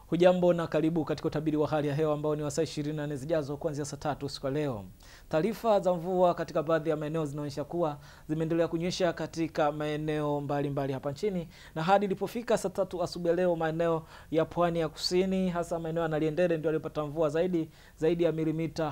Hujambo na karibu katika utabiri wa hali ya hewa ambao ni wa saa 24 zijazo kuanzia saa tatu usiku wa leo. Taarifa za mvua katika baadhi ya maeneo zinaonyesha kuwa zimeendelea kunyesha katika maeneo mbalimbali hapa nchini, na hadi ilipofika saa tatu asubuhi leo, maeneo ya pwani ya kusini, hasa maeneo ya Naliendele ndio alipata mvua zaidi zaidi ya milimita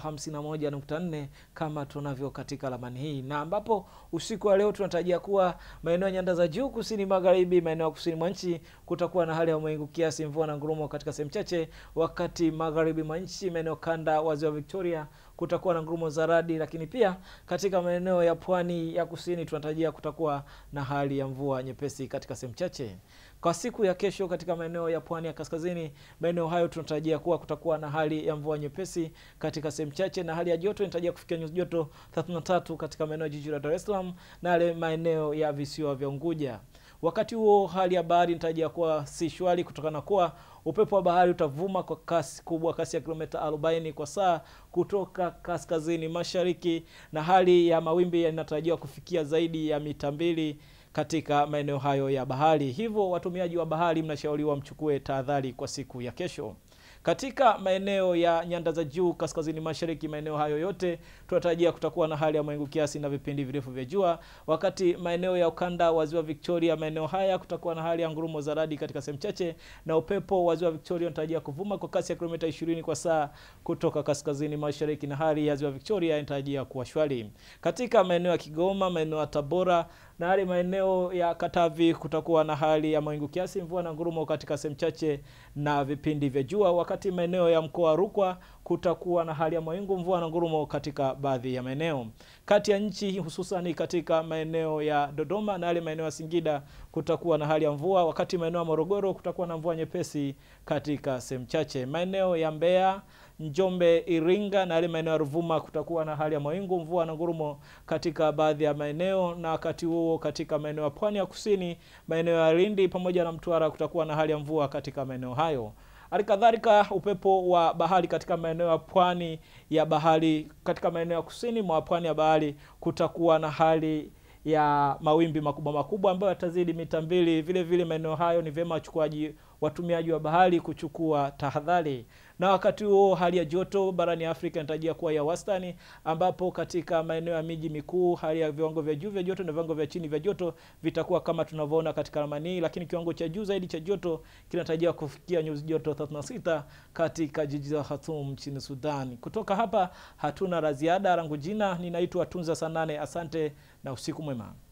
51.4 kama tunavyo katika ramani hii, na ambapo usiku wa leo tunatarajia kuwa maeneo ya nyanda za juu kusini magharibi, maeneo ya kusini mwa nchi kutakuwa na hali ya mawingu kiasi, mvua na ngurumo katika sehemu chache, wakati magharibi mwa nchi, maeneo kanda wa ziwa Victoria kutakuwa na ngurumo za radi, lakini pia katika maeneo ya pwani ya kusini tunatarajia kutakuwa na hali ya mvua nyepesi katika sehemu chache. Kwa siku ya kesho katika maeneo ya pwani ya kaskazini, maeneo hayo tunatarajia kuwa kutakuwa na hali ya mvua nyepesi katika sehemu chache, na hali ya joto inatarajia kufikia nyuzi joto 33 katika maeneo ya jiji la Dar es Salaam na yale maeneo ya visiwa vya Unguja. Wakati huo hali ya bahari inatarajia kuwa si shwari kutokana na kuwa upepo wa bahari utavuma kwa kasi kubwa, kasi ya kilomita 40 kwa saa kutoka kaskazini mashariki, na hali ya mawimbi yanatarajiwa kufikia zaidi ya mita mbili katika maeneo hayo ya bahari. Hivyo watumiaji wa bahari mnashauriwa mchukue tahadhari kwa siku ya kesho. Katika maeneo ya nyanda za juu kaskazini mashariki, maeneo hayo yote tunatarajia kutakuwa na hali ya mawingu kiasi na vipindi virefu vya jua, wakati maeneo ya ukanda wa ziwa Victoria, maeneo haya kutakuwa na hali ya ngurumo za radi katika sehemu chache, na upepo wa ziwa Victoria unatarajia kuvuma kwa kasi ya kilomita 20 kwa saa kutoka kaskazini mashariki, na hali ya ziwa Victoria inatarajia kuwa shwari. Katika maeneo ya Kigoma, maeneo ya Tabora na hali maeneo ya Katavi kutakuwa na hali ya mawingu kiasi, mvua na ngurumo katika sehemu chache na vipindi vya jua, wakati maeneo ya mkoa wa Rukwa kutakuwa na hali ya mawingu, mvua na ngurumo katika baadhi ya maeneo. Kati ya nchi hususani katika maeneo ya Dodoma na yale maeneo ya Singida kutakuwa na hali ya mvua, wakati maeneo ya Morogoro kutakuwa na mvua nyepesi katika sehemu chache. Maeneo ya Mbeya Njombe, Iringa na yale maeneo ya Ruvuma kutakuwa na hali ya mawingu, mvua na ngurumo katika baadhi ya maeneo, na wakati huo katika maeneo ya pwani ya kusini, maeneo ya Lindi pamoja na Mtwara kutakuwa na hali ya mvua katika maeneo hayo. Hali kadhalika upepo wa bahari katika maeneo ya pwani ya bahari, katika maeneo ya kusini mwa pwani ya bahari kutakuwa na hali ya mawimbi makubwa makubwa ambayo yatazidi mita mbili. Vile vile maeneo hayo ni vyema wachukuaji watumiaji wa bahari kuchukua tahadhari. Na wakati huo hali ya joto barani Afrika inatarajia kuwa ya wastani, ambapo katika maeneo ya miji mikuu hali ya viwango vya juu vya joto na viwango vya chini vya joto vitakuwa kama tunavyoona katika ramani hii, lakini kiwango cha juu zaidi cha joto kinatarajiwa kufikia nyuzi joto 36 katika jiji la Khartoum nchini Sudan. Kutoka hapa hatuna la ziada. Langu jina ninaitwa Tunza Sanane. Asante na usiku mwema.